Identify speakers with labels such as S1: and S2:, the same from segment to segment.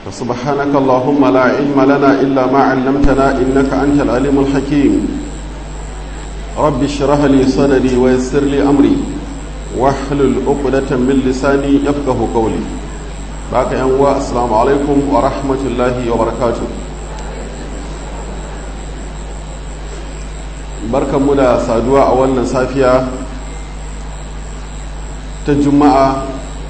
S1: فسبحانك اللهم لا علم لنا إلا ما علمتنا إنك أنت العليم الحكيم رب اشرح لي صدري ويسر لي أمري واحلل عقدة من لساني يفقه قولي باك ينوى السلام عليكم ورحمة الله وبركاته barkan mu da saduwa a wannan safiya ta juma'a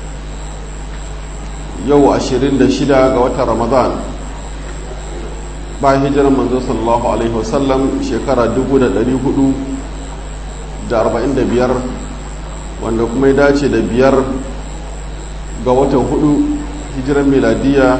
S1: yau 26 ga watan ramadan bayan hijirar manzo sallallahu alaihi wasallam shekara 445 wanda kuma ya dace da biyar ga watan hudu hijirar meladiya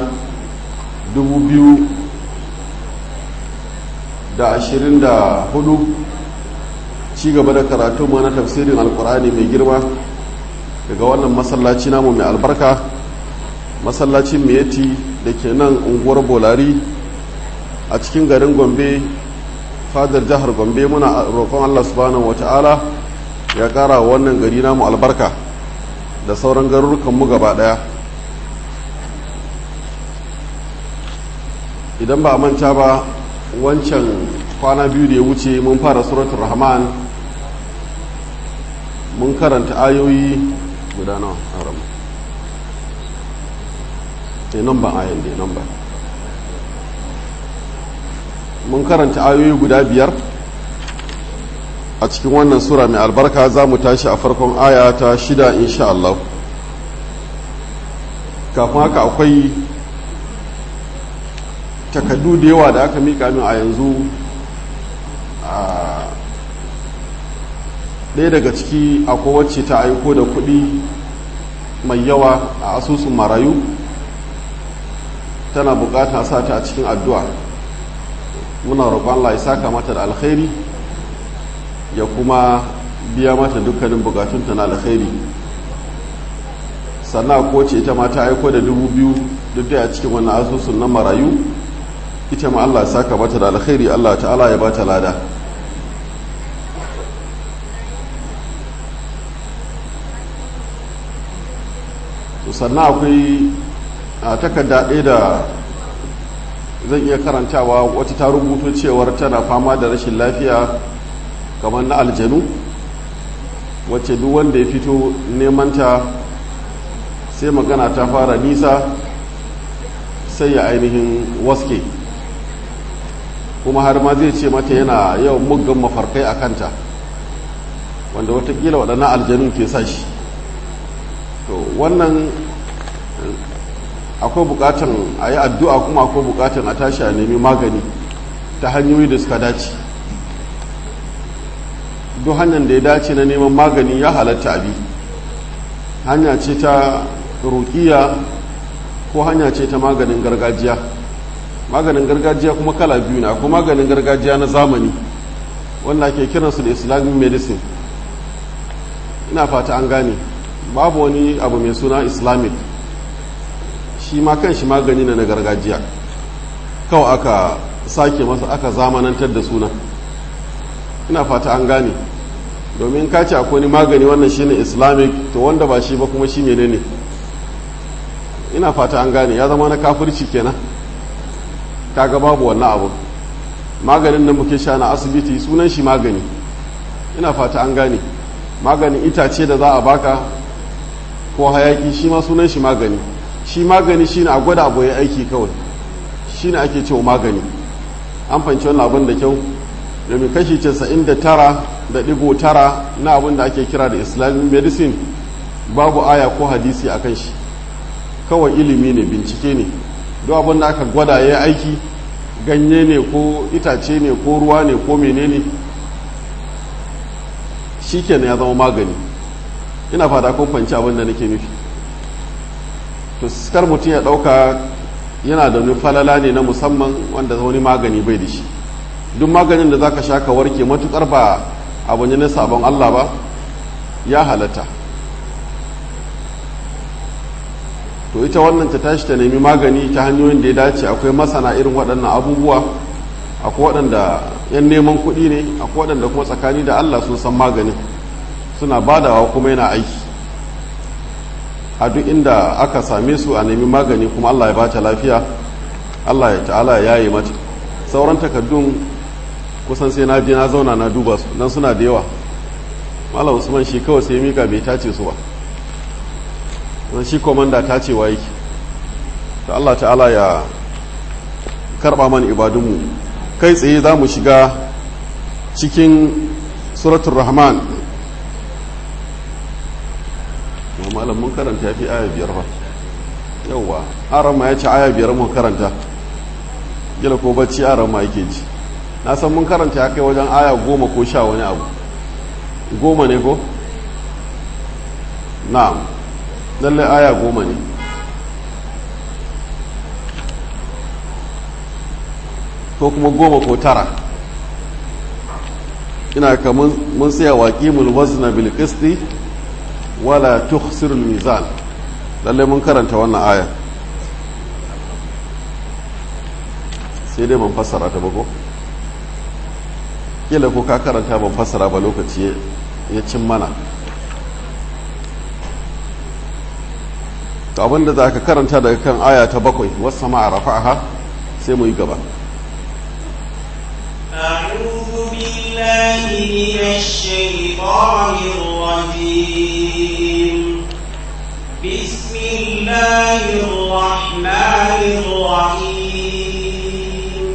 S1: 2024 ci gaba da karatu na tafsirin alkur'ani mai girma daga wannan masallaci namu mai albarka masallacin miyati da ke nan unguwar bolari a cikin garin gombe fadar jihar gombe muna roƙon allah subhanahu wata'ala ya ƙara wannan gari namu albarka da sauran garurukanmu gaba ɗaya idan ba a manta ba wancan kwana biyu da ya wuce mun fara suratul rahman mun karanta ayoyi guda nawa a ramu ne nan ba ayan da nan ba mun karanta ayoyi guda biyar a cikin wannan sura mai albarka za mu tashi a farkon aya ta shida insha Allah kafin haka akwai takaddu da yawa da aka mika min a yanzu ɗaya daga ciki akwai wacce ta aiko da kuɗi mai yawa a asusun marayu tana bukata sa ta a cikin addu'a muna roƙon Allah ya saka mata da alkhairi ya kuma biya mata dukkanin bukatunta na alkhairi sannan ko ce ita ma ta aiko da dubu biyu duk da a cikin wannan asusun na marayu ita ma Allah ya saka mata da alkhairi Allah ta'ala ya bata lada sannan akwai a takarda ɗaya da zan iya karantawa wata ta rubuto cewar tana fama da rashin lafiya kamar na aljanu wacce duk wanda ya fito nemanta sai magana ta fara nisa sai ya ainihin waske kuma har ma zai ce mata yana yawan muggan mafarkai a kanta wanda watakila waɗannan aljanun ke sa shi to wannan akwai bukatan a yi addu'a kuma akwai bukatan a tashi a nemi magani ta hanyoyi da suka dace duk hanyar da ya dace na neman magani ya halatta abi hanya ce ta rukiya ko hanya ce ta maganin gargajiya maganin gargajiya kuma kala biyu na akwai maganin gargajiya na zamani wanda ake kiransu da islamic medicine ina fata an gane babu wani abu mai suna islamic shi ma kan shi magani na gargajiya kawai aka sake masa aka zamanantar da suna ina fata an gane domin ka ce akwai wani magani wannan shine islamic to wanda ba shi ba kuma shi menene ina fata an gane ya zama na kafirci kenan kaga babu wannan abu maganin da muke sha na asibiti sunan shi magani ina fata an gane maganin itace da za a baka ko hayaki shi ma sunan shi magani shi magani shine a gwada abu ya aiki kawai shine ake cewa magani an fanci wannan abin da kyau domin kashi 99 da digo tara na abin da ake kira da islamic medicine babu aya ko hadisi a kan shi kawai ilimi ne bincike ne duk abin da aka gwada ya aiki ganye ne ko itace ne ko ruwa ne ko menene shi kenan ya zama magani ina fata kun fanci abin da nake nufi to kar mutum ya ɗauka yana da wani falala ne na musamman wanda wani magani bai da shi duk maganin da zaka sha ka warke matukar ba abu ne na sabon Allah ba ya halatta to ita wannan ta tashi ta nemi magani ta hanyoyin da ya dace akwai masana irin waɗannan abubuwa akwai waɗanda yan neman kuɗi ne akwai waɗanda kuma tsakani da Allah sun san maganin suna badawa kuma yana aiki a duk inda aka same su a nemi magani kuma allah ya bata lafiya allah ya ta'ala ya yi mata sauran takaddun kusan sai na je na zauna na duba su nan suna da yawa malam usman shi kawai sai mika bai tace su ba don shi komanda tacewa yake ta allah ta'ala ya karba mana ibadunmu kai tsaye za mu shiga cikin suratul rahman malam mun karanta fi aya biyar ba yauwa arama ya ce aya biyar mun karanta gila ko bacci arama yake ji na san mun karanta ya kai wajen aya goma ko sha wani abu goma ne ko? na'am lalle aya goma ne ko kuma goma ko tara ina ka mun tsaya waƙi mulwazna bil qisti wala tukhsirul mizan lalle mun karanta wannan aya sai dai ban fassara ta ba ko kila ko ka karanta ban fassara ba lokaci ya cin mana to abinda za ka karanta daga kan aya ta bakwai wasu sama a rafa'aha sai mu yi gaba
S2: أعوذ بالله من الشيطان الرجيم بسم الله الرحمن الرحيم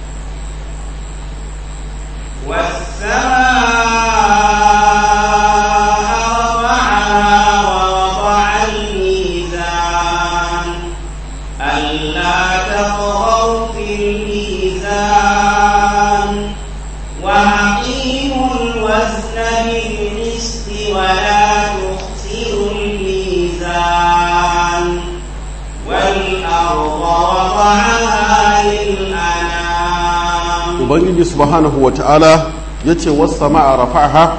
S2: والسماء رفعها ووضع الميزان ألا تطغوا في الميزان وأقيموا الوزن بالقسط ولا تخسروا الميزان والأرض وضعها للأنام
S1: ubangiji subhanahu wa ta'ala ya ce wasu sama a rafa'aha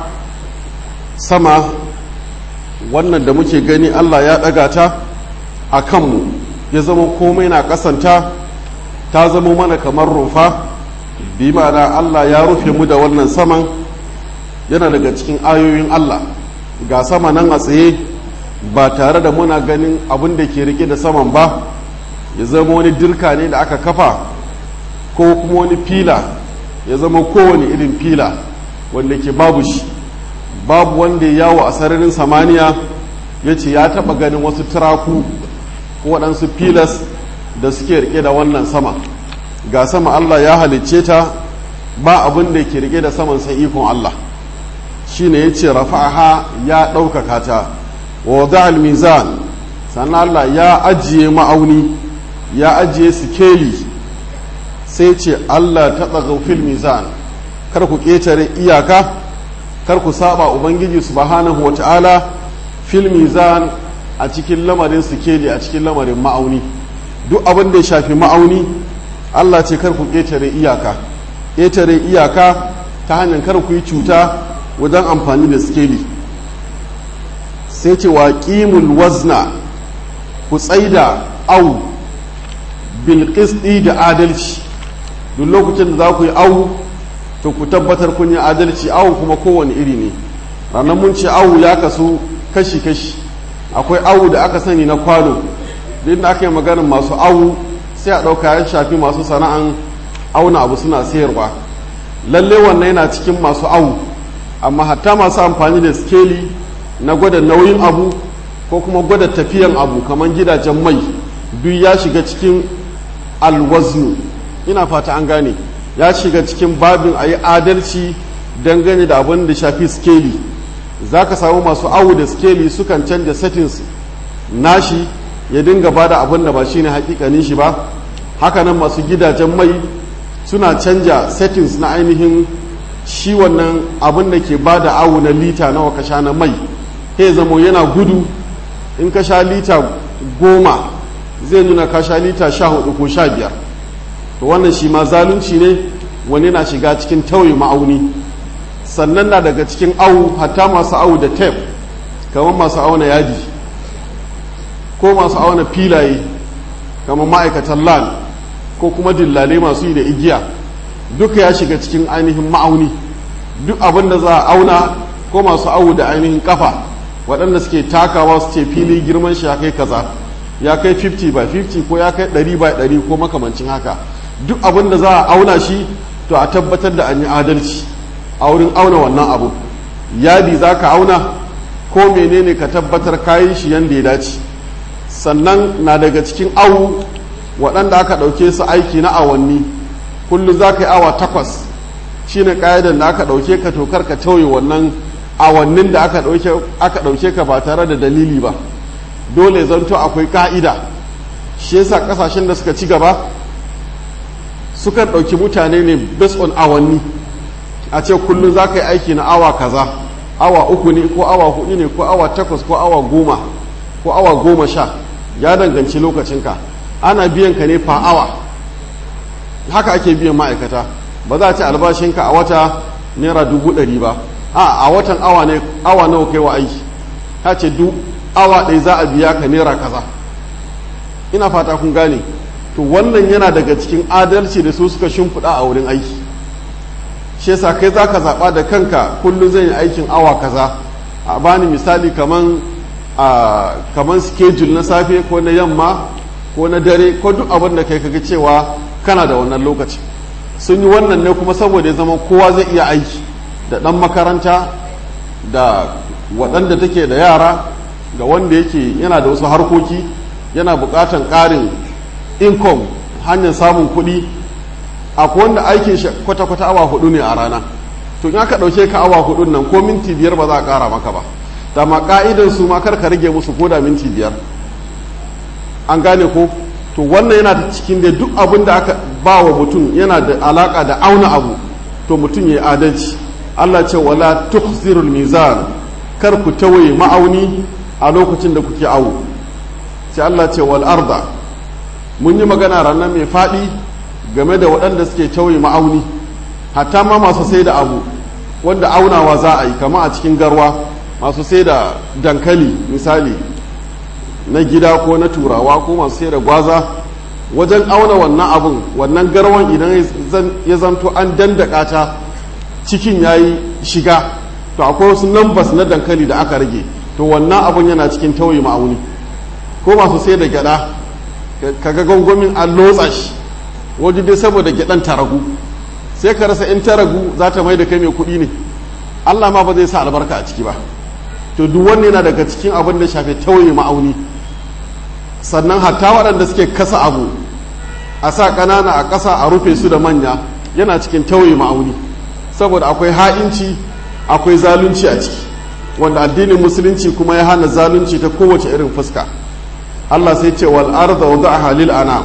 S1: sama wannan da muke gani allah ya ɗaga ta a kanmu ya zama komai na ƙasanta ta zama mana kamar rufa bi ma'ana allah ya rufe mu da wannan saman yana daga cikin ayoyin allah ga sama nan a tsaye ba tare da muna ganin abin da ke rike da saman ba ya zama wani dirka ne da aka kafa ko kuma wani fila ya zama kowane irin fila wanda ke babu shi babu wanda ya yawo a sararin samaniya ya ce ya taɓa ganin wasu turaku ko waɗansu filas da suke rike da wannan sama ga sama Allah ya halicce ta ba abin da ke rike da saman sai ikon Allah shi ne ya ce rafa'aha ya ɗaukaka ta wa wada'al mizan sannan Allah ya ajiye ma'auni ya ajiye sikeli sai ce Allah ta tsaga fil mizan kar ku ƙetare iyaka kar ku saba ubangiji subhanahu wata'ala fil mizan a cikin lamarin sikeli a cikin lamarin ma'auni duk abin da ya shafi ma'auni Allah ce kar ku ƙetare iyaka ƙetare iyaka ta hanyar kar ku yi cuta wajen amfani da sikeli sai ce wa ƙimul wazna ku tsaida au bilƙisɗi da adalci duk lokacin da za ku yi awu to ku tabbatar kun yi adalci awu kuma kowane iri ne ranar mun ce awu ya kasu kashi-kashi akwai awu da aka sani na kwano duk da aka yi maganin masu awu sai a ɗauka ya shafi masu sana'an auna abu suna sayarwa lalle wannan yana cikin masu awu amma hatta masu amfani da skeli na gwada nauyin abu ko kuma gwada tafiyan abu kamar gidajen mai duk ya shiga cikin alwaznu ina fata an gane ya shiga cikin babin a yi adalci dangane da abin da shafi skeli za ka samu masu awu da skeli sukan canja settings nashi ya dinga ba da abin da ba shine hakikanin shi ba hakanan masu gidajen mai suna canja settings na ainihin shi wannan abin da ke ba da awu na lita nawa ka sha na mai ya zamo yana gudu in ka sha lita goma zai nuna ka sha lita sha hudu ko sha biyar to wannan shi ma zalunci ne wani na shiga cikin tauye ma'auni sannan na daga cikin awu hatta masu awu da tef kamar masu auna yadi ko masu auna filaye kamar ma'aikatan lan ko kuma dillale masu yi da igiya duka ya shiga cikin ainihin ma'auni duk abin da za a auna ko masu awu da ainihin kafa waɗanda suke takawa su ce fili girman shi ya kai kaza ya kai 50 by 50 ko ya kai 100 by 100 ko makamancin haka duk abin da za a auna shi to a tabbatar da an yi adalci a wurin auna wannan abu yadi za ka auna ko menene ka tabbatar kayi shi yadda ya dace sannan na daga cikin awu waɗanda aka ɗauke su aiki na awanni kullum za ka yi awa takwas shine ƙa'idar da aka ɗauke ka tokar ka tauye wannan awannin da aka ɗauke ka ba tare da dalili ba dole zanto akwai ƙa'ida shi yasa ƙasashen da suka ci gaba sukan ɗauki mutane ne based on awanni a ce kullum za ka yi aiki na awa kaza awa uku ne ko awa hudu ne ko awa takwas ko awa goma ko awa goma sha ya danganci lokacinka ana biyan ka ne fa awa haka ake biyan ma'aikata ba za a ci albashinka a wata naira dubu ɗari ba a a watan awa ne awa nawa kai wa aiki ta ce duk awa ɗaya za a biya ka naira kaza ina fata kun gane to wannan yana daga cikin adalci da su suka shimfiɗa a wurin aiki shi yasa kai za ka zaɓa da kanka kullum zan yi aikin awa kaza a bani misali kaman a kaman schedule na safe ko na yamma ko na dare ko duk abin da kai kaga cewa kana da wannan lokaci sun yi wannan ne kuma saboda ya zama kowa zai iya aiki da ɗan makaranta da waɗanda take da yara da wanda yake yana da wasu harkoki yana buƙatan ƙarin income hanyar samun kuɗi akwai wanda aikin shi kwata-kwata awa hudu ne a rana to in aka ɗauke ka awa hudun nan ko minti biyar ba za a ƙara maka ba da ma ka'idan su ma kar ka rage musu ko da minti biyar an gane ko to wannan yana da cikin da duk abin da aka ba wa mutum yana da alaka da auna abu to mutum ya yi adalci Allah ce wala tuhzirul mizan kar ku tawaye ma'auni a lokacin da kuke awo sai Allah ce wal arda mun yi magana ranar mai faɗi game da waɗanda suke tawaye ma'auni hatta ma masu sai da abu wanda aunawa za a yi kama a cikin garwa masu sai da dankali misali na gida ko na turawa ko masu sai da gwaza wajen auna wannan abun wannan garwan idan ya zanto an dandaka ta cikin ya yi shiga to akwai wasu lambas na dankali da aka rage to wannan abun yana cikin tauye ma'auni ko masu sai da gyada kaga gwangwamin an lotsa shi wajen dai saboda gyadan ta ragu sai ka rasa in ta ragu za ta mai da kai mai kuɗi ne allah ma ba zai sa albarka a ciki ba to duk wanne yana daga cikin abin da shafe tauye ma'auni sannan hatta waɗanda suke kasa abu a sa ƙanana a ƙasa a rufe su da manya yana cikin tauye ma'auni saboda akwai ha'inci akwai zalunci a ciki wanda addinin musulunci kuma ya hana zalunci ta kowace irin fuska Allah sai ce wal arda wada'aha lil anam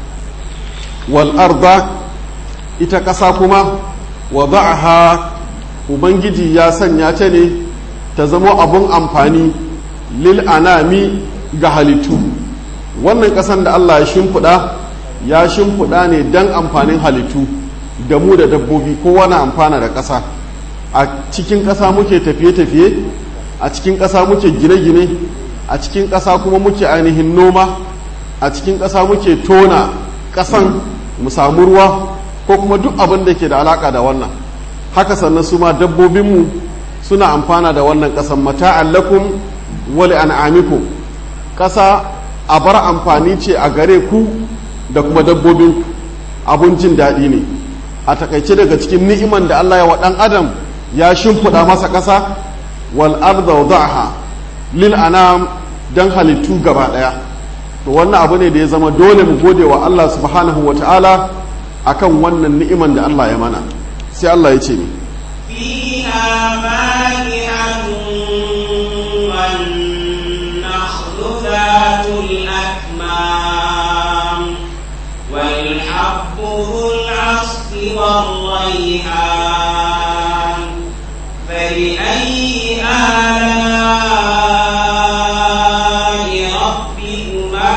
S1: wal arda ita ƙasa kuma wada'aha ubangiji ya sanya ta ne ta zama abun amfani lil anami ga halittu wannan ƙasan da Allah ya shimfiɗa ya shimfiɗa ne don amfanin halittu da mu da dabbobi kowa na amfana da ƙasa a cikin ƙasa muke tafiye-tafiye a cikin ƙasa muke gine-gine a cikin ƙasa kuma muke ainihin noma a cikin ƙasa muke tona ƙasan mu samu ruwa ko kuma duk abin da ke da alaƙa da wannan haka sannan su ma dabbobinmu suna amfana da wannan ƙasan mata'an lakum wali an'amikum ƙasa a bar amfani ce a gare ku da kuma dabbobin abun jin daɗi ne a takaice daga cikin ni'iman da Allah ya wa ɗan adam ya shimfiɗa masa ƙasa wal arda wada'aha lil anam dan halittu gaba ɗaya to wannan abu ne da ya zama dole mu gode wa Allah subhanahu wa ta'ala akan wannan ni'iman da Allah ya mana sai Allah ya ce ni
S2: فيها فاكهة والنخل ذات الأكمام والحب ذو العصف والريحان فبأي آلاء ربكما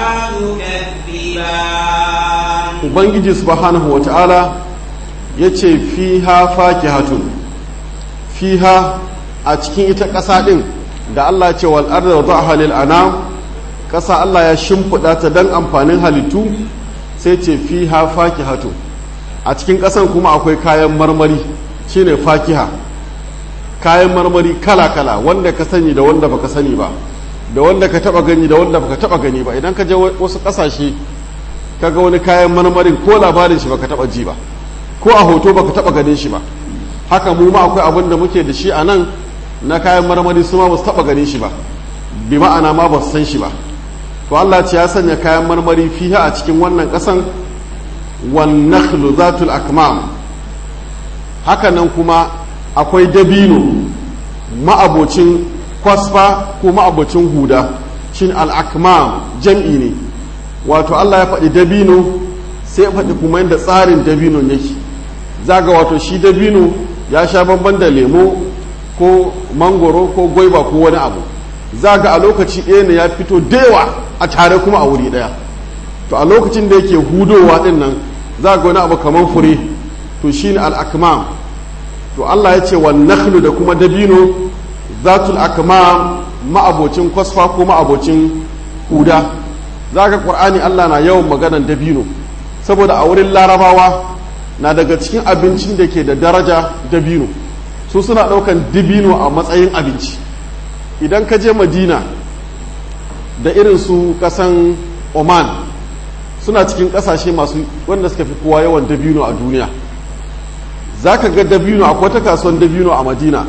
S2: تكذبان
S1: ubangiji subhanahu wa ta'ala ya ce fiha fakihatun fiha a cikin ita ƙasa ɗin da Allah ce wal arda wa za'a halil anam ƙasa Allah ya shimfiɗa ta don amfanin halittu sai ce fiha fakihatun a cikin ƙasan kuma akwai kayan marmari shine fakiha kayan marmari kala-kala wanda ka sani da wanda baka sani ba da wanda ka taba gani da wanda baka taba gani ba idan ka je wasu kasashe kaga wani kayan marmarin ko labarin shi baka taba ji ba ko a hoto baka taba ganin shi ba haka mu ma akwai abin da muke da shi a nan na kayan marmari su ma ba su taba ganin shi ba bi ma'ana ma ba su san shi ba to Allah ce ya sanya kayan marmari fiha a cikin wannan kasan wan nakhlu zatul akmam haka nan kuma akwai dabino ma'abocin kwasfa ko ma'abocin huda shin al-akmam jam'i ne wato Allah ya faɗi dabino sai ya faɗi kuma yadda tsarin dabino yake zaga wato shi dabino ya sha bamban da lemo ko mangoro ko gwaiba ko wani abu zaga a lokaci ɗaya ne ya fito dewa a tare kuma a wuri ɗaya to a lokacin da yake hudowa ɗin nan zaga wani abu kamar fure to shi ne al'akmam to Allah ya ce wa nakhlu da kuma dabino zatul akmam ma'abocin kwasfa ko ma'abocin huda za ka ƙur'ani Allah na yawan maganan dabino saboda a wurin larabawa na daga cikin abincin da ke da daraja dabino su suna ɗaukan dabino a matsayin abinci idan ka je madina da irin su ƙasan oman suna cikin ƙasashe masu wanda suka fi kowa yawan dabino a duniya za ka ga dabino akwai ta kasuwan dabino a madina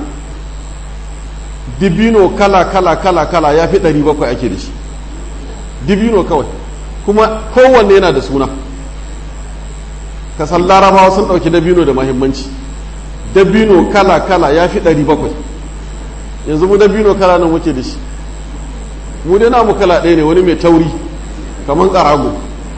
S1: dabino kala kala kala kala ya fi 700 ake da shi dibino kawai kuma kowanne yana da suna kasan larabawa sun ɗauki dabino da mahimmanci dabino kala-kala ya fi ɗari bakwai yanzu mu dabino kala nan muke da shi mu dai namu kala ɗaya ne wani mai tauri kamar ƙarago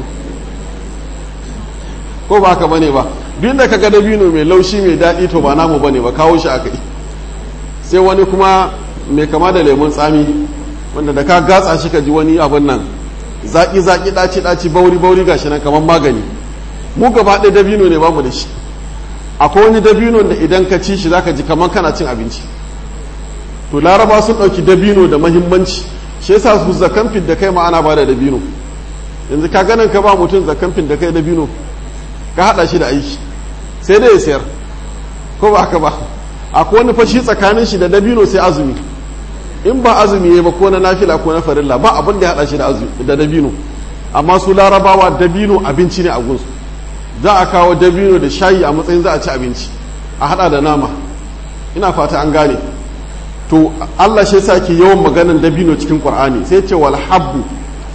S1: ko ba haka bane ba duk da kaga dabino mai laushi mai daɗi to ba namu bane ba kawo shi aka yi sai wani kuma mai kama da lemun tsami wanda da ka gatsa shi ka ji wani abin nan zaki zaki daci daci bauri bauri gashi nan kamar magani mu gaba ɗaya dabino ne bamu da shi akwai wani dabino da idan ka ci shi zaka ji kamar kana cin abinci to laraba sun ɗauki dabino da mahimmanci shi yasa su zakan fit da kai ma ana bada dabino yanzu ka ganin ka ba mutum zakan fit da kai dabino ka haɗa shi da aiki sai dai ya sayar ko ba haka ba akwai wani fashi tsakanin shi da dabino sai azumi in ba azumi ya ba ko na nafila ko na farilla ba abin da ya hada shi da dabino amma su larabawa dabino abinci ne a gunsu za a kawo dabino da shayi a matsayin za a ci abinci a hada da nama ina fata an gane to Allah shi yasa ke yawan maganan dabino cikin Qur'ani sai ce wal habbu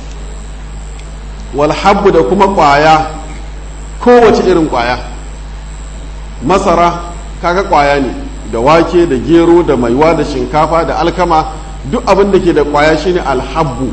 S1: wal habbu da kuma kwaya kowace irin kwaya masara kaga kwaya ne da wake da gero da maiwa da shinkafa da alkama duk abin da ke da kwaya shine alhabbu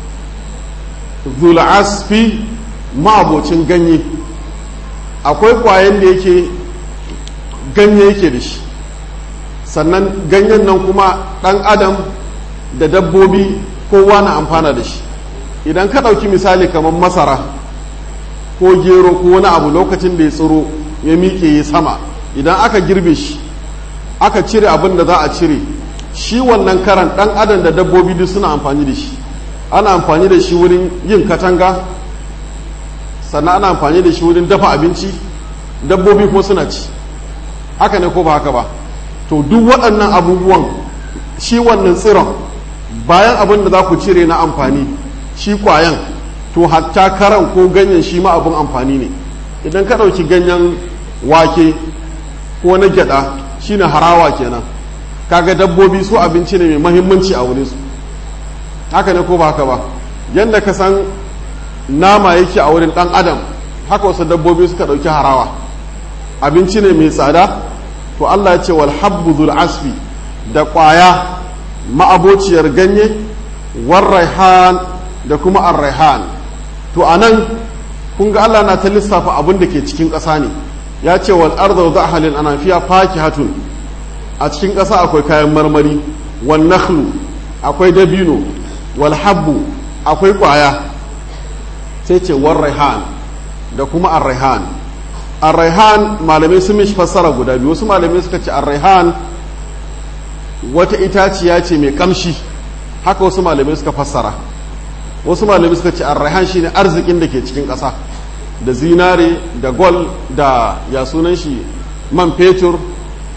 S1: zul'asfi ma'abocin ganye akwai kwayan da yake ganye yake da shi sannan ganyen nan kuma ɗan adam da dabbobi kowa na amfana da shi idan ka ɗauki misali kamar masara ko gero ko wani abu lokacin da ya tsiro ya miƙe ya sama idan aka girbe shi aka cire abin da za a cire shi wannan karan dan adam da dabbobi duk suna amfani da shi ana amfani da shi wurin yin katanga sannan ana amfani da shi wurin dafa abinci dabbobi kuma suna ci haka ne ko ba haka ba to duk waɗannan abubuwan shi wannan tsiron bayan abin da za ku cire na amfani shi kwayan to hatta karan ko ganyen shi ma abin amfani ne idan ka ɗauki ganyen wake ko na gyada shine harawa kenan kaga dabbobi su abinci ne mai mahimmanci a wurin su haka ne ko ba haka ba yadda ka san nama yake a wurin dan adam haka wasu dabbobi suka dauki harawa abinci ne mai tsada to Allah ya ce wal habbu dhul asfi da kwaya ma'abociyar ganye war raihan da kuma ar raihan to anan kun ga Allah na ta lissafa abin da ke cikin ƙasa ne ya ce wal arda wa halin ana fiya fakihatun a cikin ƙasa akwai kayan marmari wal nakhlu akwai dabino wal habbu akwai ƙwaya sai ce war raihan da kuma ar raihan ar raihan malamai sun mishi fassara guda biyu wasu malamai suka ce ar raihan wata itaciya ce mai kamshi haka wasu malamai suka fassara wasu malamai suka ce ar raihan shine arzikin da ke cikin ƙasa da zinare da gol da ya sunan shi man fetur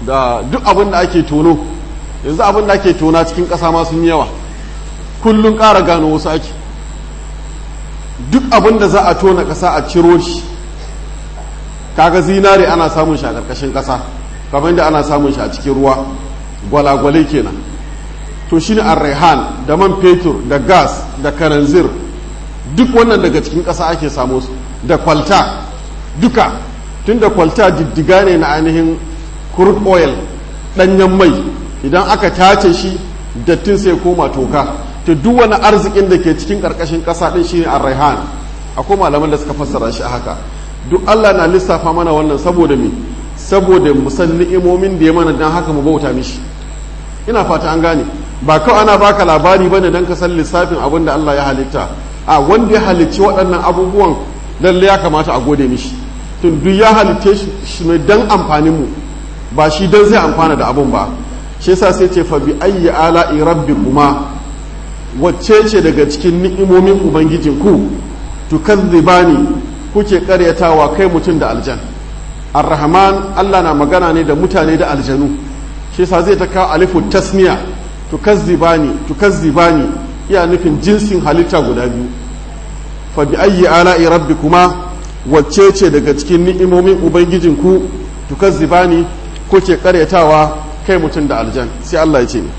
S1: da duk abin da ake tono yanzu abin da ake tona cikin ƙasa ma sun yawa kullum ƙara gano wasu ake duk abin da za a tona ƙasa a ciro shi kaga zinare ana samun shi a ƙarƙashin ƙasa kamar yadda ana samun shi a cikin ruwa gwalagwale kenan to shine arrehan da man fetur da gas da karanzir duk wannan daga cikin ƙasa ake samu su da kwalta duka tun da kwalta diddiga ne na ainihin crude oil ɗanyen mai idan aka tace shi dattin sai koma toka to duk wani arzikin da ke cikin ƙarƙashin ƙasa ɗin shine arrehan akwai malaman da suka fassara shi a haka duk Allah na lissafa mana wannan saboda me saboda mu san ni'imomin da ya mana dan haka mu bauta mishi ina fata an gane ba kawai ana baka labari bane dan ka san lissafin abin da Allah ya halitta a wanda ya halicci waɗannan abubuwan lalle ya kamata a gode mishi tun duk ya halitte shi ne dan amfanin mu ba shi dan zai amfana da abun ba shi yasa sai ce fa bi ayyi ala'i rabbikuma wacce ce daga cikin ni'imomin ubangijinku tukazzibani kuke karyatawa kai mutum da aljan ar-rahman Allah na magana ne da mutane da aljanu shi yasa zai ta kawo alifu tasniya tukazzibani tukazzibani iya nufin jinsin halitta guda biyu fa bi ayyi ala'i rabbikuma wacce ce daga cikin ni'imomin ubangijinku tukazzibani kuke karyatawa kai mutum da aljan sai Allah ya ce ni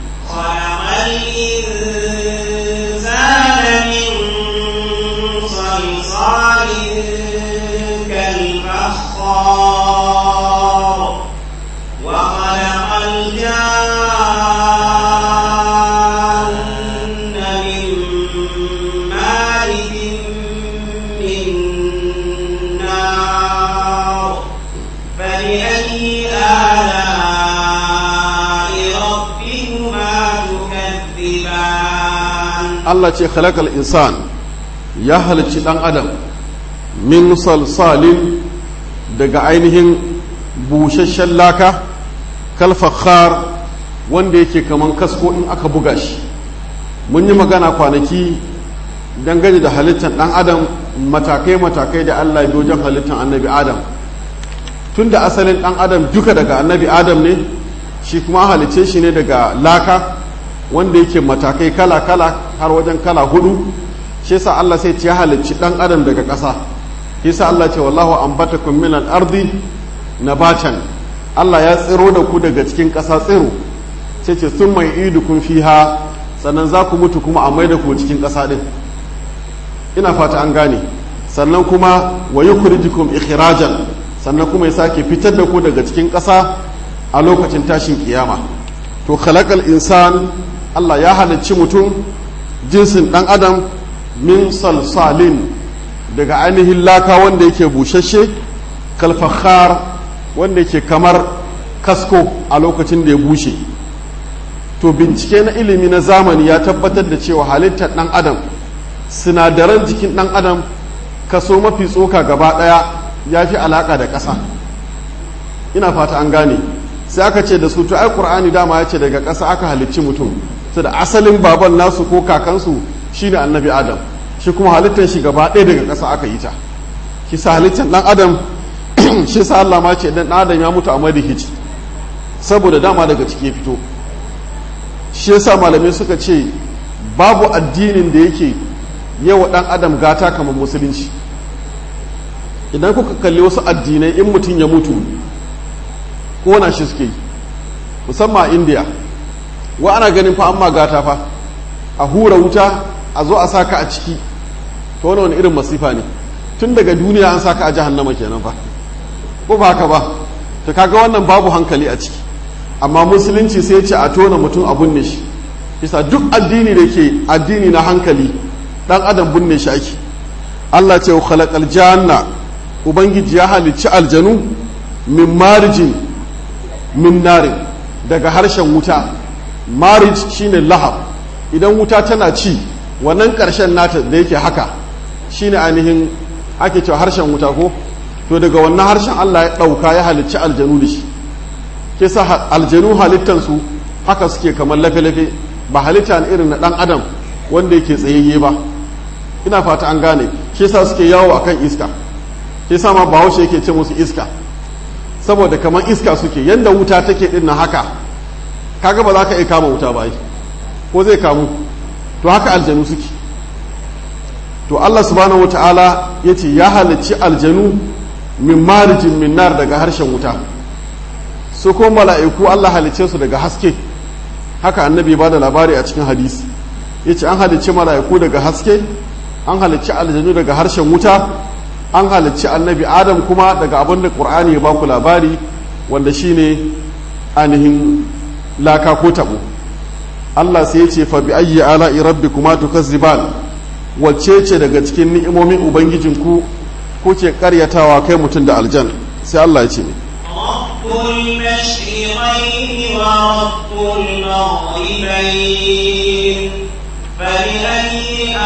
S2: صلصال كالفخار وخلق الجان من مارج من نار فبأي آلاء ربكما تكذبان
S1: Allah ce khalaqal insan ya halicci dan adam min salsalin daga ainihin busasshen laka kalfakhar wanda yake kaman kasko in aka buga shi mun yi magana kwanaki dangane da halittar dan adam matakai-matakai da Allah ya bi wajen halittar annabi adam tun da asalin dan adam duka daga annabi adam ne shi kuma halicce shi ne daga laka wanda yake matakai kala-kala har wajen kala hudu shi yasa Allah sai ya halicci dan adam daga ƙasa yasa Allah ce wallahu ambatakum min al-ardi nabatan Allah ya tsiro da ku daga cikin ƙasa tsiro sai ce sun mai idukun fiha sannan za ku mutu kuma a mai da ku cikin ƙasa din ina fata an gane sannan kuma wa yukhrijukum ikhrajan sannan kuma ya sake fitar da ku daga cikin ƙasa a lokacin tashin kiyama to khalaqal insan Allah ya halicci mutum jinsin ɗan adam min salsalin daga ainihin laka wanda yake bushashe kalfahar wanda yake kamar kasko a lokacin da ya bushe to bincike na ilimi na zamani ya tabbatar da cewa halittar ɗan adam sinadaran jikin ɗan adam kaso mafi tsoka gaba ɗaya ya fi alaƙa da ƙasa ina fata an gane sai aka ce da su to ai qur'ani dama ya ce daga ƙasa aka halicci mutum su da asalin baban nasu ko kakansu shine annabi adam shi kuma halittar shi gaba ɗaya daga ƙasa aka yi ta shi sa halittar ɗan adam shi sa Allah ma ce dan adam ya mutu a madihici saboda dama daga ciki ya fito shi yasa malamai suka ce babu addinin da yake yawa ɗan adam gata kamar musulunci idan kuka kalli wasu addinai in mutum ya mutu kona shi suke yi musamman a indiya wa ana ganin fa amma gata fa a hura wuta a zo a saka a ciki to wani wani irin masifa ne tun daga duniya an saka a jahannama kenan fa ko ba haka ba to kaga wannan babu hankali a ciki amma musulunci sai ce a tona mutum a binne shi bisa duk addini da ke addini na hankali dan adam binne shi ake Allah ce khalaqal janna ubangiji ya halicci aljanu min marijin min narin daga harshen wuta marij shine lahab idan wuta tana ci wannan ƙarshen nata da yake haka shine ainihin ake cewa harshen wuta ko to daga wannan harshen Allah ya ɗauka ya halicci aljanu da shi ke sa aljanu halittansu haka suke kamar lafe-lafe ba halitta ne irin na ɗan adam wanda yake tsayayye ba ina fata an gane ke sa suke yawo akan iska ke sa ma bahaushe yake ce musu iska saboda kamar iska suke yadda wuta take din na haka kaga ba za ka iya kama wuta ba ko zai kamu to haka aljanu suke to Allah subhanahu wata'ala ya ce ya halicci aljanu min marijin min nar daga harshen wuta su ko mala'iku Allah halicce su daga haske haka annabi ba da labari a cikin hadisi ya ce an halicci mala'iku daga haske an halicci aljanu daga harshen wuta an halicci annabi adam kuma daga abin da ƙur'ani ya baku labari wanda shine ainihin laka ko tabo Allah sai ya ce fa bi ayyi ala'i rabbikuma tukazziban wacce ce daga cikin ni'imomin ubangijinku kuke karyatawa kai mutum da aljan sai Allah ya ce ne
S2: رب المشرقين ورب المغربين فبأي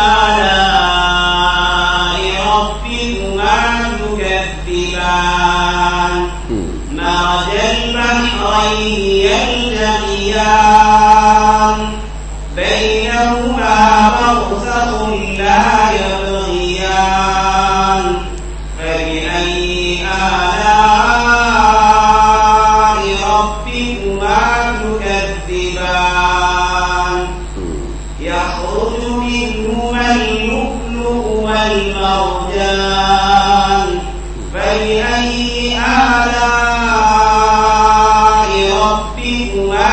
S2: آلاء ربكما تكذبان مرج البحرين يلتقيان بينهما برزخ لا يبغيان فبأي آلاء ربكما تكذبان يخرج منهما اللؤلؤ والمرجان فبأي آلاء ربكما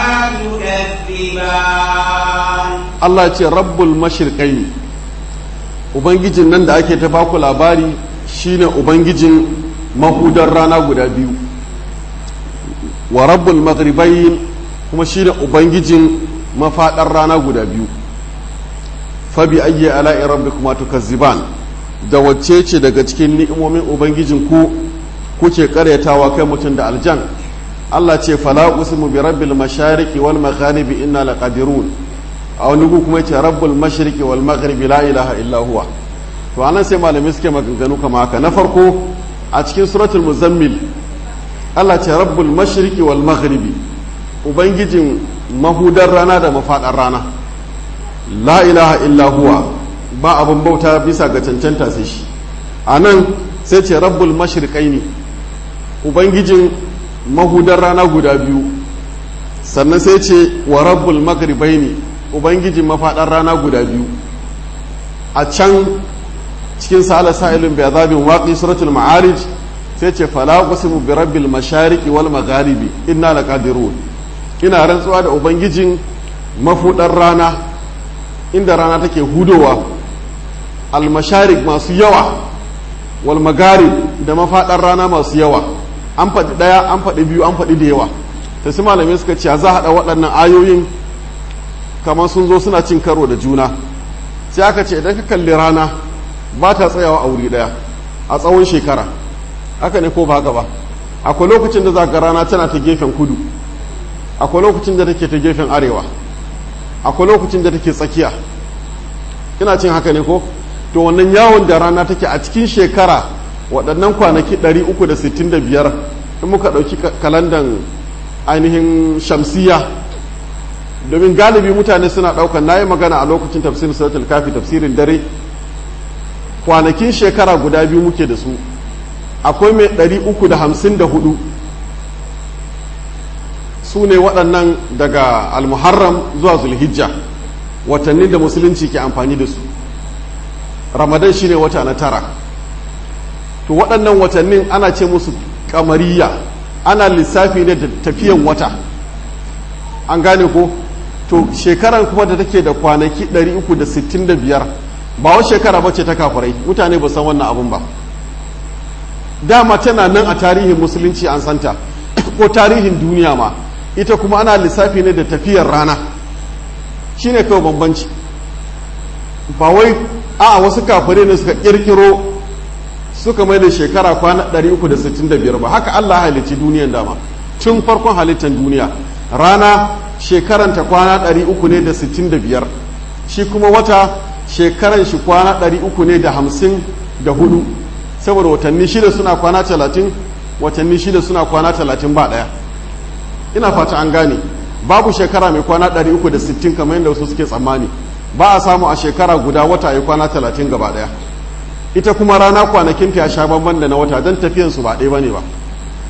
S2: تكذبان
S1: Allah ce rabbul mashirƙai ubangijin nan da ake ta baku labari shine ubangijin mahudar rana guda biyu wa rabbul maghribain kuma shine ubangijin mafaɗar rana guda biyu fabi ayyi ala'i rabbikuma tukazziban da wacce ce daga cikin ni'imomin ubangijin ku kuke karyatawa kai mutum da aljan Allah ce fala usmu bi rabbil mashariqi wal magharibi inna laqadirun a wani gu kuma ce rabbul mashriqi wal maghribi la ilaha illa huwa to anan sai malamai suke maganganu kama haka na farko a cikin suratul muzammil Allah ce rabbul mashriqi wal maghribi ubangijin mahudar rana da mafadar rana la ilaha illa huwa ba abin bauta bisa ga cancanta sai shi anan sai ce rabbul mashriqaini ubangijin mahudar rana guda biyu sannan sai ce wa rabbul maghribaini ubangijin mafaɗar rana guda biyu a can cikin sa'ala sa'ilun bi azabin waqi suratul ma'arij sai ce fala qasimu bi rabbil mashariqi wal magharibi inna laqadirun ina rantsuwa da ubangijin mafudar rana inda rana take hudowa al masharik masu yawa wal magharib da mafaɗar rana masu yawa an faɗi ɗaya an faɗi biyu an faɗi da yawa ta su malamai suka ce za a haɗa waɗannan ayoyin kamar sun zo suna cin karo da juna sai aka ce idan ka kalli rana ba ta tsayawa a wuri daya a tsawon shekara haka ne ko ba haka ba akwai lokacin da za ga rana tana ta gefen kudu akwai lokacin da take ta gefen arewa akwai lokacin da take tsakiya ina cin haka ne ko to wannan yawon da rana take a cikin shekara waɗannan kwanaki 365 in muka ɗauki kalandan ainihin shamsiya domin galibi mutane suna ɗaukar na yi magana a lokacin tafsirin suratul kafi tafsirin dare kwanakin shekara guda biyu muke da su akwai mai ɗari uku da hamsin da hudu su ne waɗannan daga almuharram zuwa zulhijja watannin da musulunci ke amfani da su ramadan shine wata na tara to waɗannan watannin ana ce musu kamariya ana lissafi ne da tafiyan wata an gane ko to shekaran kuma da take da kwanaki 365 ba wa shekara bace ta kafirai mutane ba san wannan abun ba dama tana nan a tarihin musulunci an santa ko tarihin duniya ma ita kuma ana lissafi ne da tafiyar rana shine kawai bambanci ba wai a wasu kafirai ne suka kirkiro suka mai da shekara kwana 365 ba haka Allah halicci duniyan dama tun farkon halittar duniya rana shekaranta kwana 300 ne da 65 shi kuma wata shekaran shi kwana 300 ne da 54 saboda watanni shida suna kwana 30 watanni shida suna kwana 30 ba daya ina fata an gane babu shekara mai kwana 360 kamar yadda wasu suke tsammani ba a samu a shekara guda wata ya kwana 30 gaba daya ita kuma rana kwanakinta ya sha bamban da na wata don tafiyansu ba ɗaya ba ne ba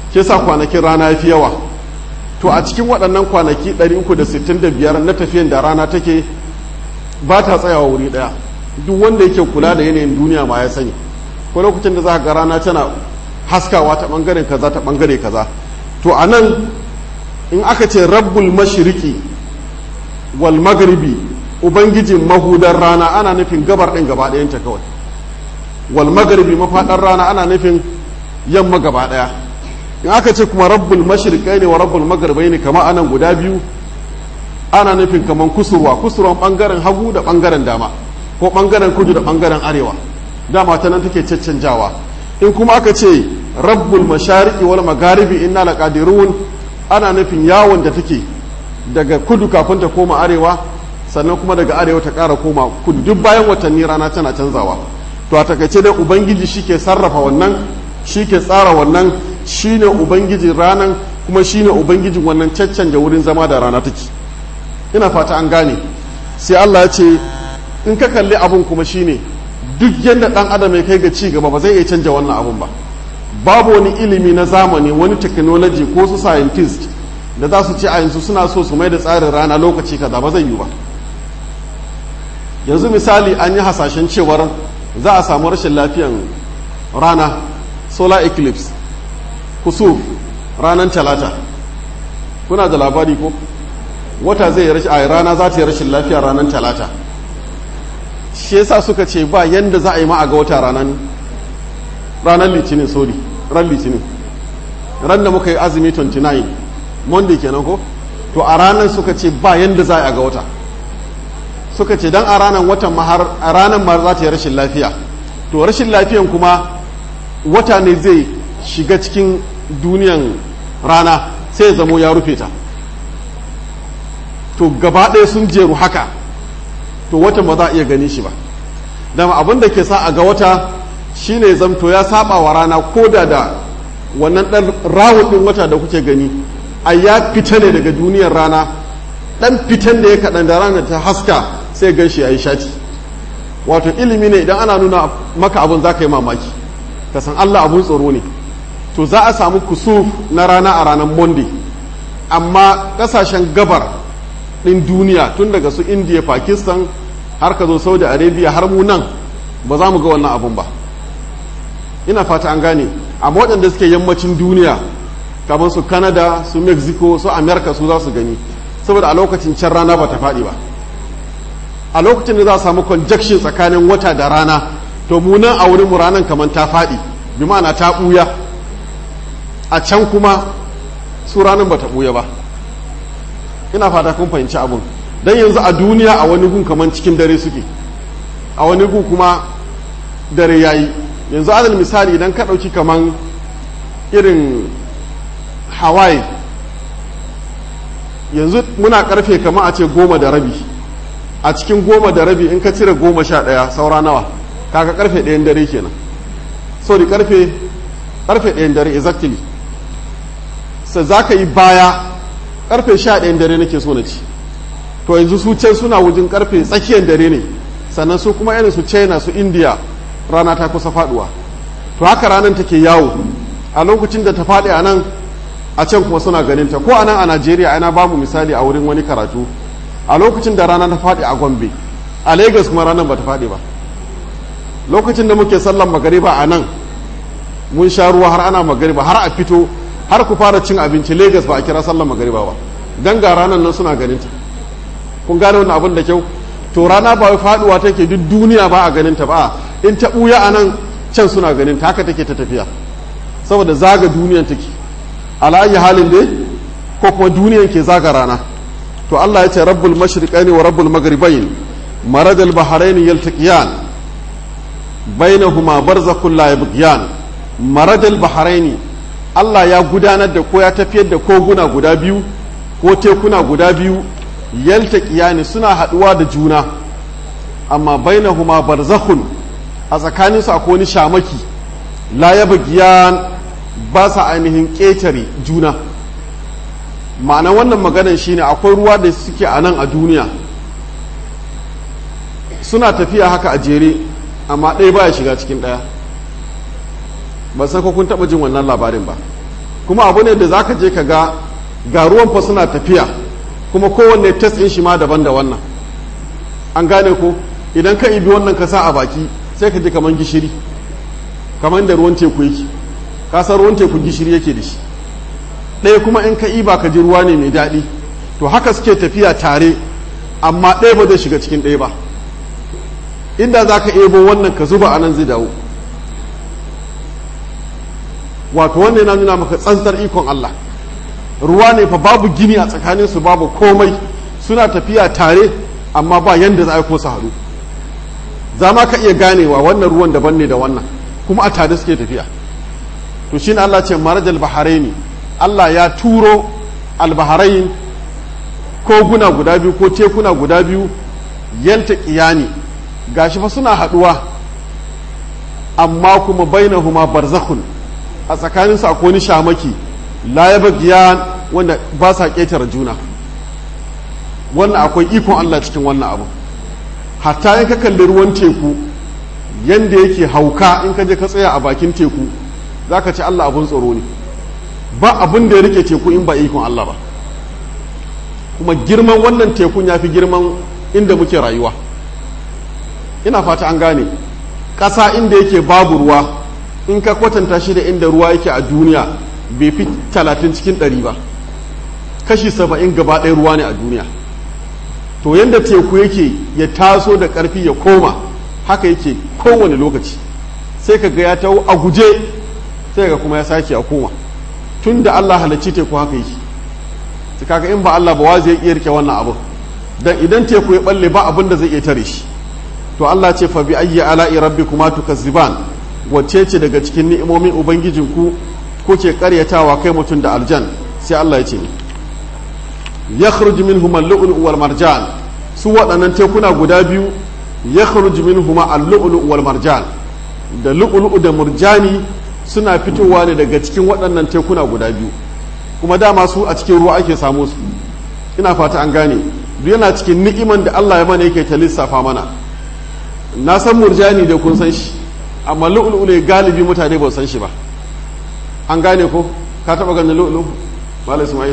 S1: ke sa kwanakin rana fi yawa to a cikin waɗannan kwanaki 365 na tafiyan da rana take ba ta tsayawa wuri ɗaya duk wanda yake kula da yanayin duniya ma ya sani ko lokacin da za ga rana tana haskawa ta ɓangaren kaza ta ɓangare kaza to a nan in aka ce rabbul mashiriki wal magribi ubangijin mahudar rana ana nufin gabar ɗin gaba ɗayanta kawai wal magribi mafaɗar rana ana nufin yamma gaba ɗaya in aka ce kuma rabbul mashriqai ne wa rabbul maghribai ne kama anan guda biyu ana nufin kaman kusurwa kusurwan bangaren hagu da bangaren dama ko bangaren kudu da bangaren arewa dama ta nan take caccanjawa in kuma aka ce rabbul mashariqi wal magharibi inna laqadirun ana nufin yawon da take daga kudu kafin ta koma arewa sannan kuma daga arewa ta ƙara koma kudu duk bayan watanni rana tana canzawa to a takaice dai ubangiji shike sarrafa wannan shike tsara wannan shine ubangijin ranan kuma shine ubangijin wannan caccanja wurin zama da rana take ina fata an gane sai Allah ya ce in ka kalli abun kuma shine duk yadda dan adam ya kai ga ci gaba ba zai iya canja wannan abun ba babu wani ilimi na zamani wani technology ko su scientist da za su ce a yanzu suna so su mai da tsarin rana lokaci kaza ba zai yi ba yanzu misali an yi hasashen cewar za a samu rashin lafiyan rana solar eclipse kusuf ranar talata kuna da labari ko wata zai rashin a rana za ta yi rashin lafiya ranar talata shi yasa suka ce ba yanda za a yi ma a ga wata ranar ranar litinin sorry ran litinin ran da muka yi azumi 29 monday kenan ko to a ranar suka ce ba yanda za a ga wata suka ce dan a ranar watan mahar a ranar ma za ta yi rashin lafiya to rashin lafiyan kuma wata ne zai shiga cikin duniyan rana sai ya zamo ya rufe ta to gaba ɗaya sun jeru haka to watan ba za a iya gani shi ba dama abin da ke sa a ga wata shine zamto ya saba wa rana ko da da wannan ɗan rawun ɗin wata da kuke gani a ya fita ne daga duniyar rana ɗan fitan da ya kaɗan da rana ta haska sai gan shi ya yi shati wato ilimi ne idan ana nuna maka abin za ka yi mamaki ka san allah abun tsoro ne to za a samu kusuf na rana a ranar monday amma ƙasashen gabar ɗin duniya tun daga su india pakistan har ka zo saudi arabia har mu nan ba za mu ga wannan abun ba ina fata an gane amma waɗanda suke yammacin duniya kamar su canada su mexico su america su za su gani saboda a lokacin can rana ba ta faɗi ba a lokacin da za a samu conjunction tsakanin wata da rana to mu nan a wurin mu ranar kamar ta faɗi bi ma'ana ta ɓuya a can kuma su ranar ba ta ɓuya ba ina fata kun fahimci abun don yanzu a duniya a wani gun kamar cikin dare suke a wani gun kuma dare yayi yanzu adal misali idan ka ɗauki kamar irin hawaii yanzu muna karfe kama a ce goma da rabi a cikin goma da rabi in ka cire goma sha ɗaya saura nawa kaga karfe ɗayan dare kenan sorry karfe karfe ɗayan dare exactly sai za ka yi baya karfe sha ɗayan dare nake so na ci to yanzu su can suna wajen karfe tsakiyar dare ne sannan su kuma irin su china su india rana ta kusa faduwa to haka ranar take yawo a lokacin da ta faɗi a nan a can kuma suna ganin ta ko a nan a najeriya ana bamu misali a wurin wani karatu a lokacin da rana ta faɗi a gombe a lagos kuma ranar ba ta faɗi ba lokacin da muke sallan magariba a nan mun sha ruwa har ana magariba har a fito har ku fara cin abinci lagos ba a kira sallan magariba ba dan ga ranar nan suna ganin ta kun gane wannan abin da kyau to rana ba wai faduwa take duk duniya ba a ganin ta ba in ta buya a nan can suna ganin ta haka take ta tafiya saboda zaga duniyan take ala halin dai ko kuma duniyan ke zaga rana to Allah ya ce rabbul mashriqaini wa rabbul maghribain marajal bahrain yaltaqiyan bainahuma barzakhun la yabghiyan marajal bahrain Allah ya gudanar da ko ya tafiyar da koguna guda biyu ko tekuna guda biyu yaltaqiyani suna haduwa da juna amma bainahuma barzakhun a tsakaninsu akwai wani shamaki la yabghiyan ba sa ainihin ƙetare juna ma'ana wannan maganan shine akwai ruwa da suke a nan a duniya suna tafiya haka a jere amma ɗaya baya shiga cikin ɗaya ba san ko kun taɓa jin wannan labarin ba kuma abu ne da za ka je ka ga ga ruwan fa suna tafiya kuma kowanne test ɗin shi ma daban da wannan an gane ko idan ka ibi wannan ka sa a baki sai ka ji kamar gishiri kamar da ruwan teku yake ka san ruwan teku gishiri yake da shi ɗaya kuma in ka iba ka ji ruwa ne mai daɗi to haka suke tafiya tare amma ɗaya ba zai shiga cikin ɗaya ba inda za ka ebo wannan ka zuba a nan zai dawo wato wannan yana nuna maka tsantsar ikon Allah ruwa ne fa babu gini a tsakaninsu babu komai suna tafiya tare amma ba yanda za a ko su haɗu za ma ka iya ganewa wannan ruwan daban ne da wannan kuma a tare suke tafiya to shine Allah ce marajal baharaini Allah ya turo albaharain koguna guda biyu ko tekuna guda biyu yalta kiyani gashi fa suna haɗuwa amma kuma bainahuma barzakhun a tsakaninsu akwai wani shamaki la ya bagiya wanda ba sa ƙetare juna wannan akwai ikon Allah cikin wannan abu hatta in ka kalli ruwan teku yanda yake hauka in ka je ka tsaya a bakin teku za ka ce Allah abun tsoro ne ba abin da ya rike teku in ba ikon Allah ba kuma girman wannan tekun ya fi girman inda muke rayuwa ina fata an gane ƙasa inda yake babu ruwa in ka kwatanta shi da inda ruwa yake a duniya bai fi talatin cikin ɗari ba kashi saba'in gaba ɗaya ruwa ne a duniya to yadda teku yake ya taso da ƙarfi ya koma haka yake kowane lokaci sai ka ga ya taho a guje sai ga kuma ya sake a koma tun da Allah halarci teku haka yake su kaga in ba Allah ba wa zai iya rike wannan abu dan idan teku ya balle ba abin da zai iya tare shi to Allah ce fa bi ayyi ala'i rabbikuma tukazziban wacce ce daga cikin ni'imomin ubangijinku kuke karyatawa kai mutum da aljan sai Allah ya ce yakhruju minhum al-lu'lu' wal marjan su waɗannan tekuna guda biyu yakhruju minhum al-lu'lu' wal marjan da lu'lu'u da murjani suna fitowa ne daga cikin waɗannan tekuna guda biyu kuma dama su a cikin ruwa ake samu su ina fata an gane duk yana cikin ni'iman da Allah ya mana yake ta lissafa mana na san murjani da kun san shi amma lu'lu'u ne galibi mutane ba san shi ba an gane ko ka taba ganin lu'lu malam ismail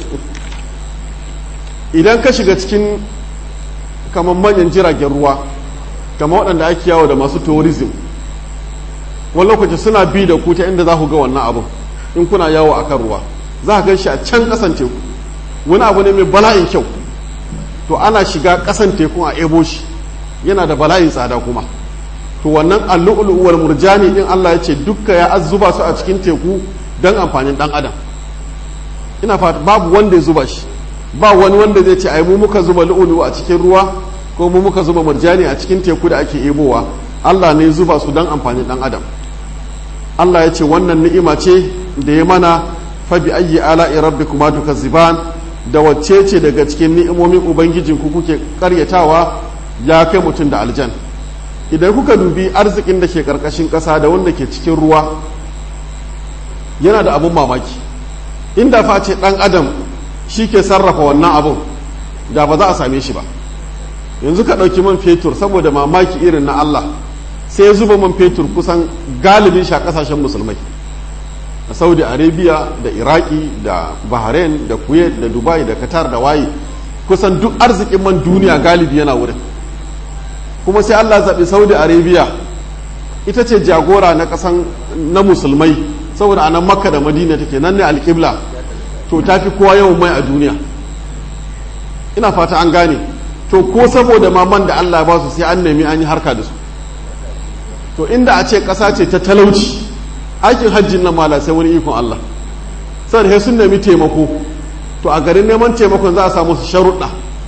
S1: idan ka shiga cikin kamar manyan jiragen ruwa kamar waɗanda ake yawo da masu tourism wani lokaci suna bi da ku ta inda za ku ga wannan abin in kuna yawo a kan ruwa za ka gan shi a can ƙasan teku wani abu ne mai bala'in kyau to ana shiga ƙasan tekun a ebo shi yana da bala'in tsada kuma to wannan allu'ulu'uwar murjani din Allah ya ce dukka ya zuba su a cikin teku don amfanin dan adam ina fata babu wanda ya zuba shi ba wani wanda zai ce ai mu muka zuba lu'ulu a cikin ruwa ko mu muka zuba murjani a cikin teku da ake ebowa Allah ne zuba su don amfanin dan adam Allah ya ce wannan ni'ima ce da ya mana fa bi ayyi ala'i rabbikuma tukazziban da wacce ce daga cikin ni'imomin ubangijinku kuke karyatawa ya kai mutum da aljan idan kuka dubi arzikin da ke karkashin ƙasa da wanda ke cikin ruwa yana da abun mamaki inda face ɗan adam shi ke sarrafa wannan abun da ba za a same shi ba yanzu ka ɗauki man fetur saboda mamaki irin na Allah sai ya zuba man fetur kusan galibin shi a ƙasashen musulmai a saudi arabia da iraki da bahrain da kuwait da dubai da qatar da waye kusan duk arzikin man duniya galibi yana wurin kuma sai Allah zaɓi saudi arabia ita ce jagora na ƙasan na musulmai saboda anan makka da madina take nan ne alƙibla to ta fi kowa yawan mai a duniya ina fata an gane to ko saboda maman da Allah ba su sai an nemi an yi harka da su to inda a ce ƙasa ce ta talauci aikin hajjin nan mala sai wani ikon Allah sai sun nemi taimako to a garin neman taimakon za a samu su sharuɗa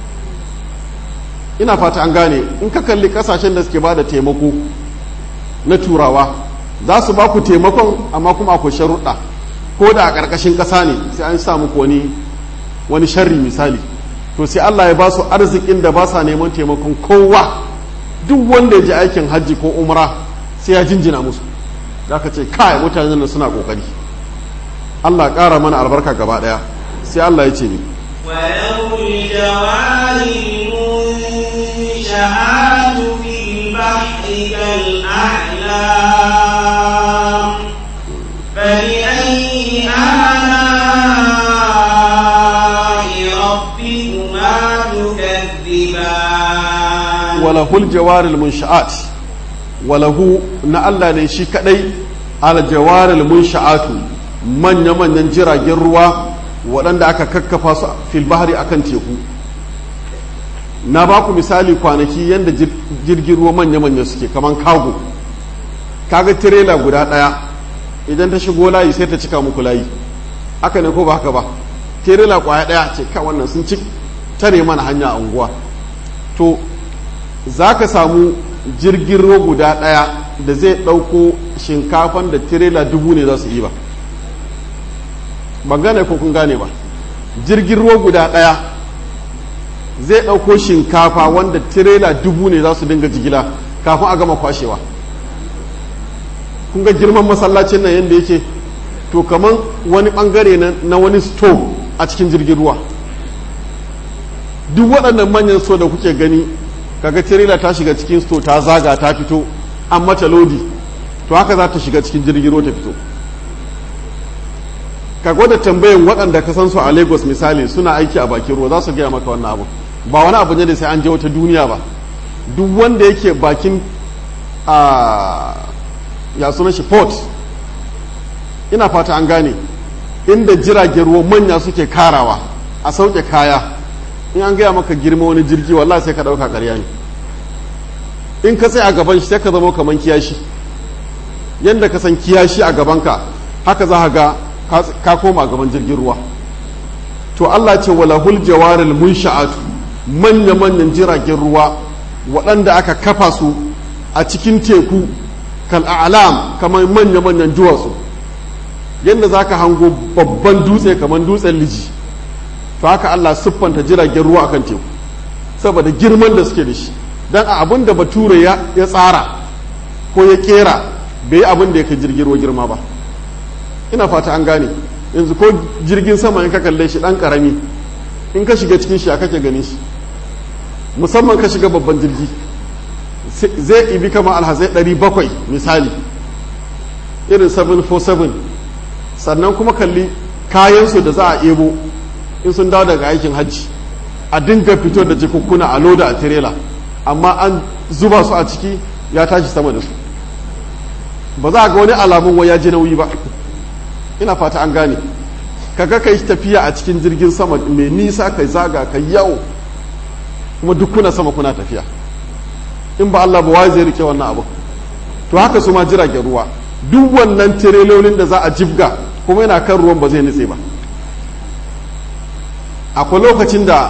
S1: ina fata an gane in ka kalli kasashen da suke ba da taimako na turawa za su ba ku taimakon amma kuma akwai sharuɗa ko da a ƙarƙashin ƙasa ne sai an sa muku wani wani sharri misali to sai Allah ya ba su arzikin da ba sa neman taimakon kowa duk wanda ya ji aikin hajji ko umra sai ya jinjina musu za ka ce kai mutanen nan suna ƙoƙari Allah ƙara mana albarka gaba ɗaya sai Allah ya ce ni
S2: وله الجوار المنشآت في البحر كالأعلام فبأي آلاء
S1: walahul jawaril munsha'at walahu na Allah ne shi kadai al jawaril munsha'atu manya manyan jiragen ruwa waɗanda aka kakkafa su fil bahri akan teku na ba ku misali kwanaki yadda jirgin ruwa manya manya suke kaman kago kaga tirela guda ɗaya idan ta shigo layi sai ta cika muku layi haka ne ko ba haka ba tirela kwaya ɗaya ce ka wannan sun ci tare mana hanya a unguwa to za ka samu jirgin ruwa guda ɗaya da zai ɗauko shinkafan da tirela dubu ne za su yi ba ban gane ko kun gane ba jirgin ruwa guda ɗaya zai ɗauko shinkafa wanda tirela dubu ne za su dinga jigila kafin a gama kwashewa kun ga girman masallacin nan yadda yake to kamar wani ɓangare na wani store a cikin jirgin ruwa duk waɗannan manyan so da kuke gani kaga tirela ta shiga cikin sto ta zaga ta fito an mata lodi to haka za ta shiga cikin jirgin ruwa ta fito ka gwada tambayin waɗanda ka san su a lagos misali suna aiki a bakin ruwa za su gaya maka wannan abu ba wani abu ne da sai an je wata duniya ba duk wanda yake bakin a ya suna shi port ina fata an gane inda jiragen ruwa manya suke karawa a sauke kaya in an gaya maka girma wani jirgi wallahi sai ka ɗauka ƙarya ne in ka sai a gaban shi sai ka zama kamar kiyashi yadda ka san kiyashi a gabanka haka za ga ka koma a gaban jirgin ruwa to Allah ce walahul jawaril munsha'atu manya-manyan jiragen ruwa waɗanda aka kafa su a cikin teku kal a'lam kamar manya-manyan duwatsu yadda za ka hango babban dutse kamar dutsen liji to haka Allah siffanta jiragen ruwa akan teku saboda girman da suke da shi dan a abin da bature ya tsara ko ya kera bai yi abin da ya kai jirgin ruwa girma ba ina fata an gane yanzu ko jirgin sama in ka kalle shi dan karami in ka shiga cikin shi a kake gani shi musamman ka shiga babban jirgi zai ibi kama alhazai 700 misali irin 747 sannan kuma kalli kayansu da za a ebo in sun dawo daga aikin hajji a dinga fito da jikukkuna a loda a tirela amma an zuba su a ciki ya tashi sama da su ba za a ga wani alamun wai ya ji nauyi ba ina fata an gane kaga kai tafiya a cikin jirgin sama mai nisa kai zaga kai yawo kuma duk kuna sama kuna tafiya in ba Allah ba wai zai rike wannan abu to haka su ma jiragen ruwa duk wannan tirelolin da za a jibga kuma yana kan ruwan ba zai nutse ba akwai lokacin da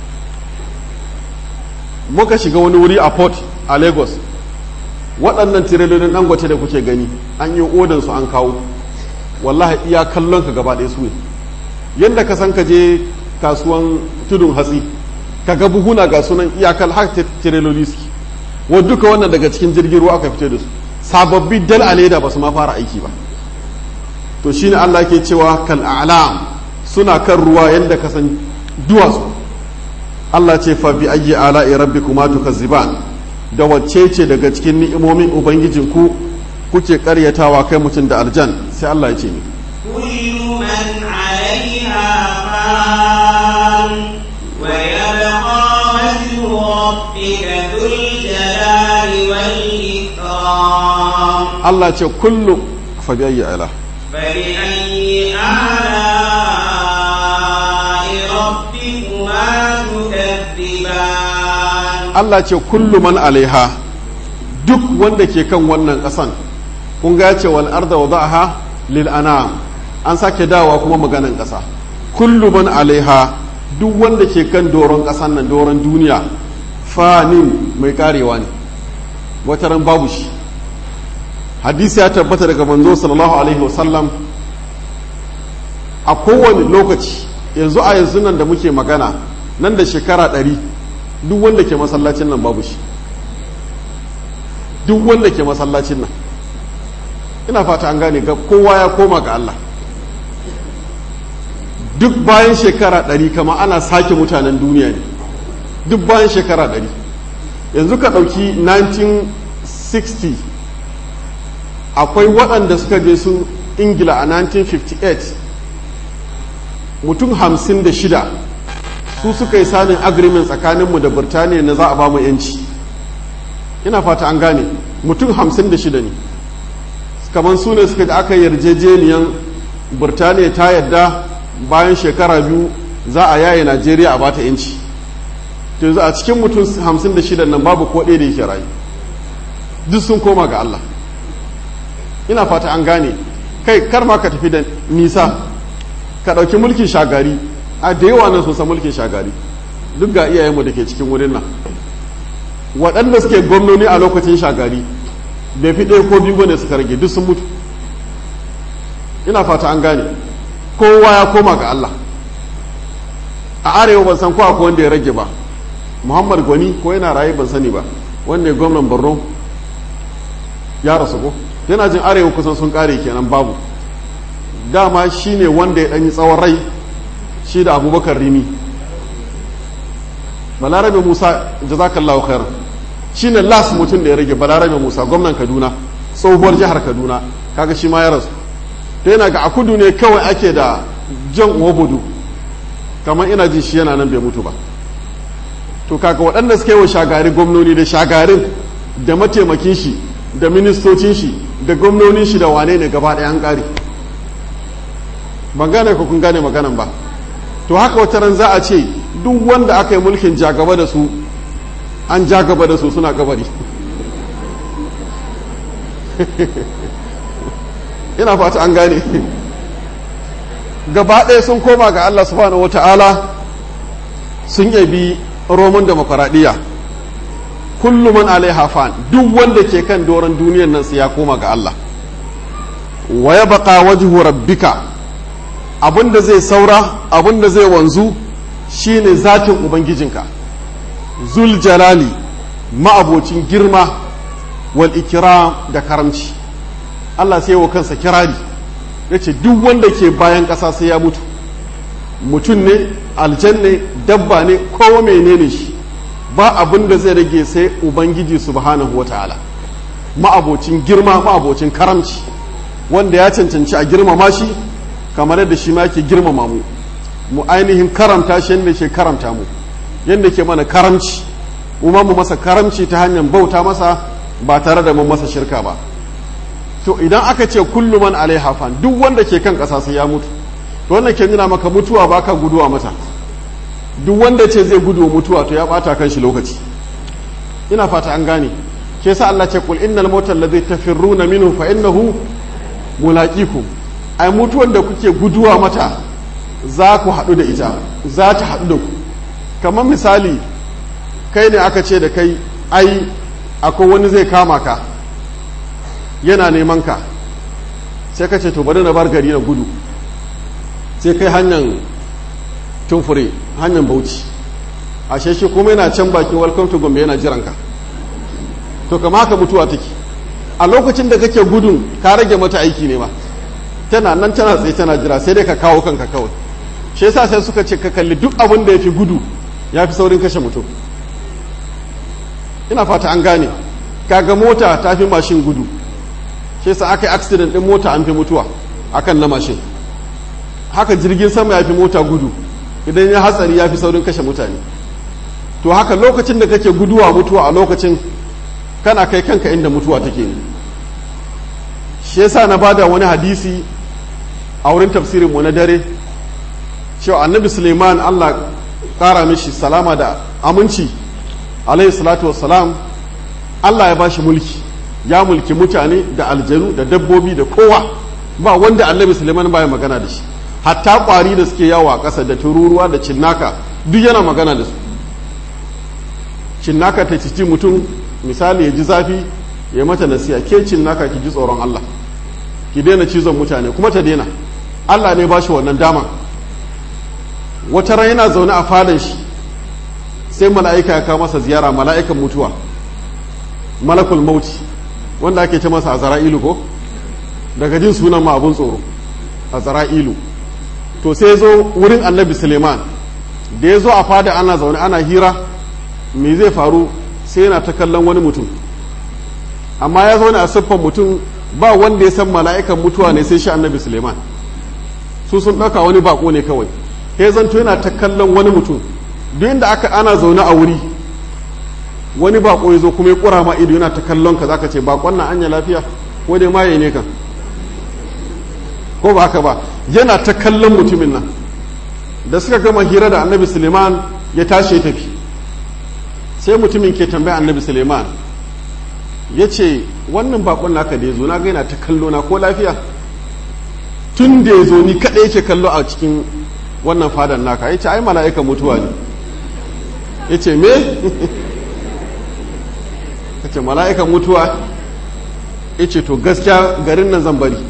S1: muka shiga wani wuri a port a lagos waɗannan tirelolin dangote da kuke gani an yi odansu an kawo wallahi iya kallon ka gaba ɗaya su ne yadda ka san ka je kasuwan tudun hatsi ka ga buhuna ga sunan iyakar har tireloli suke wa duka wannan daga cikin jirgin ruwa aka fito da su sababbi dal a leda ba su ma fara aiki ba to shine Allah ke cewa kal a'lam suna kan ruwa yadda ka san duwatsu Allah ce fa bi ayyi ala'i rabbikuma tukazziban da wacce ce daga cikin ni'imomin ubangijinku kuke karyatawa kai mutum da aljan sai Allah ya ce ni
S2: كل من عليها فان ويبقى وجه ربك ذو الجلال والإكرام
S1: Allah ce kullu fa bi ayyi ala
S2: فبأي آلاء ربكما تكذبان
S1: Allah ce kullu man alaiha duk wanda ke kan wannan ƙasan kun ga ya ce wal arda wada'aha lil anam an sake dawa kuma maganan ƙasa kullu man alaiha duk wanda ke kan doron ƙasan nan doron duniya fanin mai karewa ne wata ran babu shi hadisi ya tabbata daga manzo sallallahu alaihi wasallam a kowane lokaci yanzu a yanzu nan da muke magana nan da shekara ɗari duk wanda ke masallacin nan babu shi duk wanda ke masallacin nan ina fata an gane ga kowa ya koma ga Allah duk bayan shekara ɗari kama ana sake mutanen duniya ne duk bayan shekara ɗari yanzu ka ɗauki 1960 akwai waɗanda suka je su ingila a 1958 mutum hamsin da shida su suka yi sanin agreement tsakaninmu da birtaniya na za a ba mu yanci ina fata an gane mutum hamsin da shida ne kamar su ne suka aka yarjejeniyan burtaniya ta yadda bayan shekara biyu za a yaye najeriya a bata yanci yanzu a cikin mutum hamsin da shida nan babu ko ɗaya da yake rayu duk sun koma ga allah ina fata an gane kai kar ma ka tafi da nisa ka ɗauki mulkin shagari a da yawa nan sun san mulkin shagari duk ga iyayenmu da ke cikin wurin nan waɗanda suke gwamnoni a lokacin shagari bai fi ɗaya ko biyu bane suka rage duk sun mutu ina fata an gane kowa ya koma ga Allah a arewa ban san ko akwai wanda ya rage ba muhammad gwani ko yana raye ban sani ba wanda ya gwamnan borno ya rasu ko yana jin arewa kusan sun kare kenan babu dama shine wanda ya ɗanyi tsawon rai shi da abubakar rimi balarabe musa jazakallahu khair shine las mutum da ya rage balarabe musa gwamnan kaduna tsohuwar jihar kaduna kaga shi ma ya rasu to yana ga a kudu ne kawai ake da jan uwabudu kamar ina ji shi yana nan bai mutu ba to kaga waɗanda suka yi wa shagari gwamnoni da shagarin da mataimakin shi da ministocin shi da gwamnonin shi da wane ne gaba ɗaya an ƙare ban gane ko kun gane maganan ba to haka wata ran za a ce duk wanda aka yi mulkin jagaba da su an jagaba da su suna kabari ina fata an gane gaba ɗaya sun koma ga Allah subhanahu wata'ala sun yabi roman demokaraɗiyya kullum man alaiha fan duk wanda ke kan doron duniyan nan su ya koma ga Allah wa ya baka wajhu rabbika abinda zai saura abinda zai wanzu shine zatin ubangijinka zul jalali ma'abocin girma wal ikram da karamci Allah sai wa kansa kirari yace duk wanda ke bayan ƙasa sai ya mutu mutum ne aljanne dabba ne kowa menene shi ba abin da zai rage sai ubangiji subhanahu wataala ma'abocin girma ma'abocin karamci wanda ya cancanci a girmama shi kamar yadda shi ma yake girmama mu mu ainihin karamta shi yadda ke karamta mu yadda ke mana karamci kuma mu masa karamci ta hanyar bauta masa ba tare da mun masa shirka ba to idan aka ce kullu man alaiha fan duk wanda ke kan ƙasa sai ya mutu to wannan ke nuna maka mutuwa baka guduwa mata duk wanda ce zai gudu mutuwa to ya bata kan shi lokaci ina fata an gane ke sa Allah ce kul innal mautal ladhi tafirruna minhu fa innahu mulaqikum ai mutuwan da kuke guduwa mata za ku haɗu da ita za ta haɗu da ku kamar misali kai ne aka ce da kai ai akwai wani zai kama ka yana neman ka sai ka ce to bari na bar gari na gudu sai kai hanyar tumfure hanyar bauchi ashe shi kuma yana can baki welcome to gombe yana jiran ka to kama haka mutuwa take a lokacin da kake gudun ka rage mata aiki ne ma tana nan tana tsaye tana jira sai dai ka kawo kanka kawai shi yasa sai suka ce ka kalli duk abin da ya fi gudu ya fi saurin kashe mutum ina fata an gane kaga mota ta fi mashin gudu shi yasa aka yi accident din mota an fi mutuwa akan na mashin haka jirgin sama ya fi mota gudu idan ya hatsari ya fi saurin kashe mutane to haka lokacin da kake guduwa mutuwa a lokacin kana kai kanka inda mutuwa take ne shi yasa na bada wani hadisi a wurin tafsirin mu na dare cewa annabi suleiman allah kara mishi salama da aminci alaihi salatu wassalam allah ya bashi mulki ya mulki mutane da aljanu da dabbobi da kowa ba wanda annabi suleiman baya magana da shi hatta kwari da suke yawo a ƙasa da tururuwa da cinnaka duk yana magana da su cinnaka ta cici mutum misali ya ji zafi ya mata nasiya ke cinnaka ki ji tsoron Allah ki daina cizon mutane kuma ta daina Allah ne ba shi wannan dama wata ran yana zaune a fadan shi sai mala'ika ya kawo masa ziyara mala'ikan mutuwa malakul mauti wanda ake ce masa a zara'ilu ko daga jin sunan ma abun tsoro a zara'ilu to sai zo wurin annabi suleiman da ya zo a fada ana zaune ana hira me zai faru sai yana ta kallon wani mutum amma ya zaune a siffan mutum ba wanda ya san mala'ikan mutuwa ne sai shi annabi suleiman su sun ɗauka wani bako ne kawai ya zanto yana ta kallon wani mutum duk inda aka ana zaune a wuri wani bako ya zo kuma ya kura ma ido yana ta kallon ka zaka ce bakon nan anya lafiya ko dai maye ne kan ko ba haka ba yana ta kallon mutumin nan da suka gama hira da annabi suleiman ya tashi ya tafi sai mutumin ke tambaya annabi suleiman ya ce wannan bakon naka da ya zo na ga yana ta kallo na ko lafiya tun da ya zo ni kaɗai yake kallo a cikin wannan fadan naka ya ce ai mala'ika mutuwa ne ya ce me ya ce mala'ikan mutuwa ya ce to gaskiya garin nan zan bari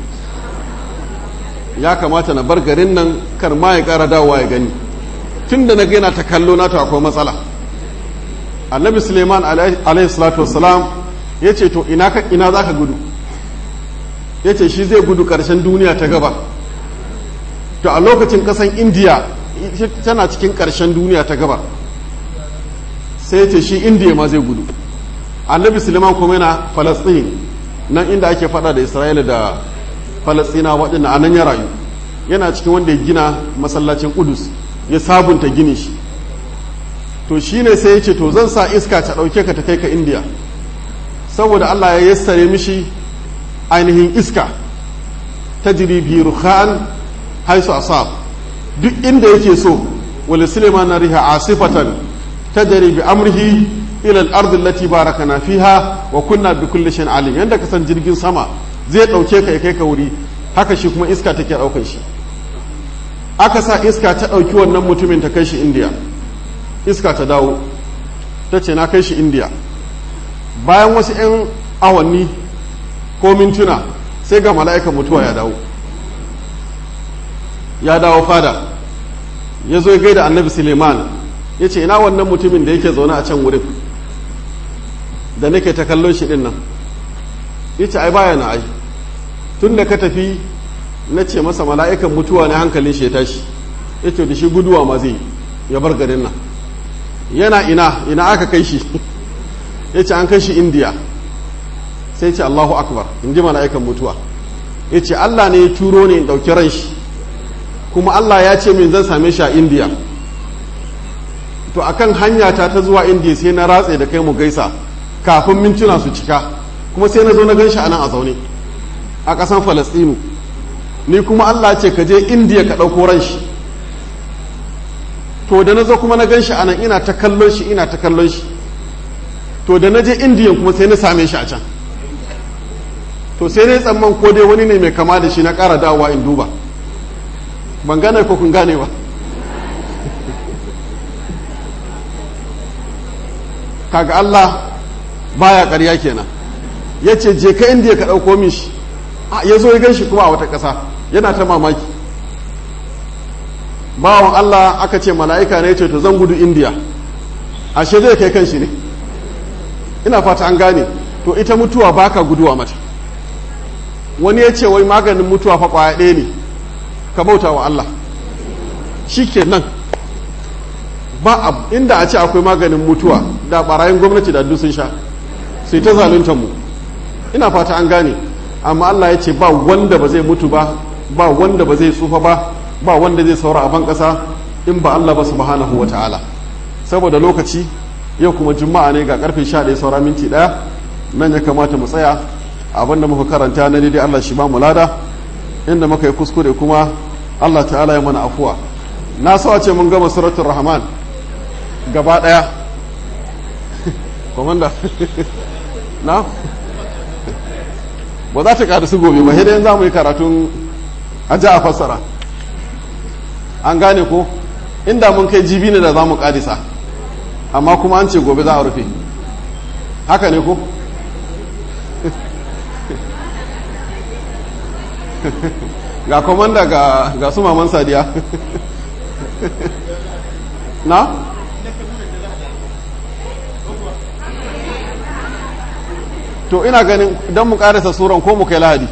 S1: ya kamata na bar garin nan kar ma ya ƙara dawowa ya gani tun da na gaina ta kallo na to akwai matsala annabi suleiman alaihi salatu wassalam ya ce to ina za ka gudu ya ce shi zai gudu ƙarshen duniya ta gaba to a lokacin ƙasan indiya tana cikin ƙarshen duniya ta gaba sai ce shi indiya ma zai gudu annabi suleiman kuma yana falastin nan inda ake fada da isra'ila da falastina waɗanda a nan ya rayu yana cikin wanda ya gina masallacin kudus ya sabunta gini shi to shi ne sai ya ce to zan sa iska ta ɗauke ka ta kai ka indiya saboda allah ya yassare mishi ainihin iska ta jiri bi ruhan haisu asab duk inda yake so wali suleiman na riha asifatan ta jari bi amrihi ila al-ardi allati barakana fiha wa kunna bi kulli shay'in alim yanda ka san jirgin sama zai dauke ka ya kai ka wuri haka shi kuma iska take daukar shi aka sa iska ta dauki wannan mutumin ta kai shi indiya iska ta dawo ta ce na kai shi indiya bayan wasu 'yan awanni ko mintuna sai ga mala'ikan mutuwa ya dawo ya dawo fada ya zo ya gaida annabi suleiman ya ce ina wannan mutumin da yake zaune a can wurin da nake ta kallon shi din nan ya ce ai baya na ai tun da ka tafi na ce masa mala'ikan mutuwa ne hankalin shi ya tashi ya ce da shi guduwa ma zai ya bar garin nan yana ina ina aka kai shi ya ce an kai shi indiya sai ce allahu akbar in ji mala'ikan mutuwa ya ce allah ne ya turo ne in ɗauki ran shi kuma allah ya ce min zan same shi a indiya to akan hanya ta ta zuwa indiya sai na ratse da kai mu gaisa kafin mintuna su cika kuma sai na zo na gan shi a nan a zaune a ƙasan falastinu ni kuma allah ce ka je indiya ka ɗauko ran shi to da na zo kuma na gan shi a nan ina ta kallon shi ina ta kallon shi to da na je indiyan kuma sai na same shi a can to sai na yi tsamman ko dai wani ne mai kama da shi na ƙara dawowa in duba ban gane ko kun gane ba kaga Allah baya ƙarya kenan ya ce je ka indiya ka ɗauko min shi ya zo ya gan shi kuma a wata ƙasa yana ta mamaki bawan Allah aka ce mala'ika ne ce to zan gudu indiya ashe zai kai kan shi ne ina fata an gane to ita mutuwa baka guduwa mata wani ya ce wai maganin mutuwa fa kwaya ɗaya ne ka bauta wa Allah shi ke nan ba inda a ce akwai maganin mutuwa da barayin gwamnati da sun sha sai ta zaluntar mu ina fata an gane amma Allah ya ce ba wanda ba zai mutu ba ba wanda ba zai tsufa ba ba wanda zai saura a ban ƙasa in ba Allah ba subhanahu wa ta'ala saboda lokaci yau kuma juma'a ne ga karfe 11 saura minti ɗaya nan ya kamata mu tsaya abinda muka karanta na daidai Allah shi ba mu lada inda muka yi kuskure kuma Allah ta'ala ya mana afuwa na so a ce mun gama suratul rahman gaba ɗaya komanda na ba za ta ƙara su gobe ba sai za mu yi karatun aja a fassara an gane ko inda mun kai jibi ne da za mu ƙarisa amma kuma an ce gobe za a rufe haka ne ko ga komanda ga, ga su maman sadiya na? to ina ganin don mu karasa suran ko mu kai lahadi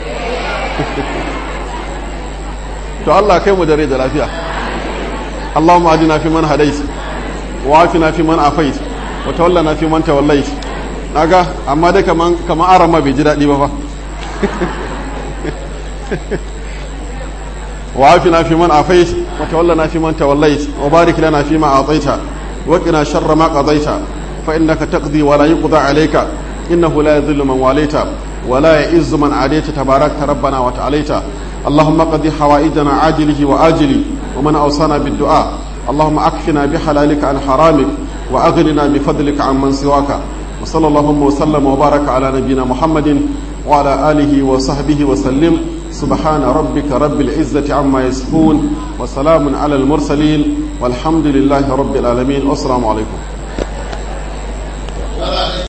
S1: to Allah kai mu dare da lafiya Allahumma adina fi man hadait wa afina fi man afait wa tawallana fi man tawallait naga amma dai kaman kaman arama bai ji dadi ba fa wa afina fi man afait wa tawallana fi man tawallait wa barik lana fi ma ataita wa qina sharra ma qadaita فإنك تقضي ولا يقضى عليك إنه لا يذل من واليت ولا يئز من عاديت تباركت ربنا وتعاليت اللهم قضي حوائجنا عاجله وآجله ومن أوصانا بالدعاء اللهم أكفنا بحلالك عن حرامك وأغننا بفضلك عن من سواك وصلى اللهم وسلم وبارك على نبينا محمد وعلى آله وصحبه وسلم سبحان ربك رب العزة عما يصفون وسلام على المرسلين والحمد لله رب العالمين والسلام عليكم